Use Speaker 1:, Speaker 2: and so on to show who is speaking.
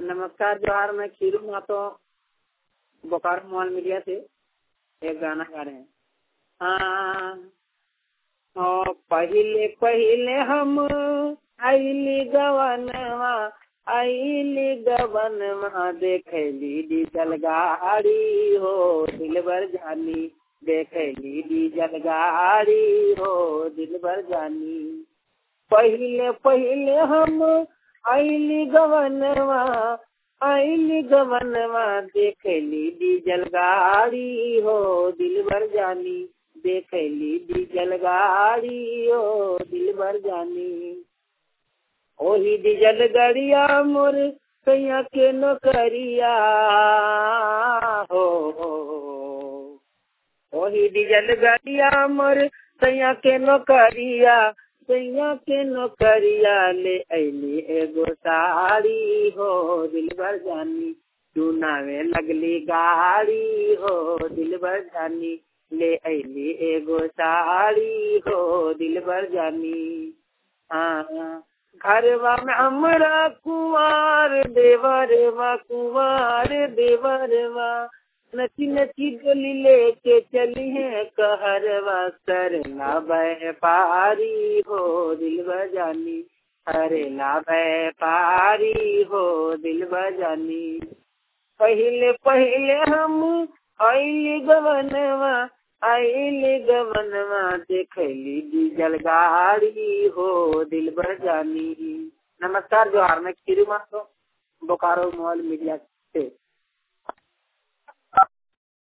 Speaker 1: नमस्कार जोहार मैं खीरू मातो बोकारो मॉल मीडिया से एक गाना गा रहे हैं हाँ हाँ पहिले पहिले हम आइली गवनवा आइली गवनवा देखली डीजल गाड़ी हो दिलबर जानी देखली डीजल गाड़ी हो दिलबर जानी पहिले पहिले हम आइली गवनवा आइली गवनवा देखली डीजल गाड़ी हो दिलबर जानी देखली डीजल गाड़ी हो दिलबर जानी ओही डीजल गड़िया मोर कैया के नौकरिया हो ओही डीजल गड़िया मोर कैया के नौकरिया कैया के नौकरिया ले अली एगो साड़ी हो दिलबर जानी चुनावे लगली गाड़ी हो दिलबर जानी ले अली एगो साड़ी हो दिलबर जानी हाँ घरवा में हमरा कुंवार देवरवा कुंवार देवरवा नची नची गली लेके चली है कहरवा सरला व्यापारी हो दिल बजानी हरेला व्यापारी हो दिल बजानी पहले पहले हम आइली गवनवा आइली गवनवा देखली डीजल गाड़ी हो दिल बजानी नमस्कार जोहार मैं खीरू मातो बोकारो मॉल मीडिया से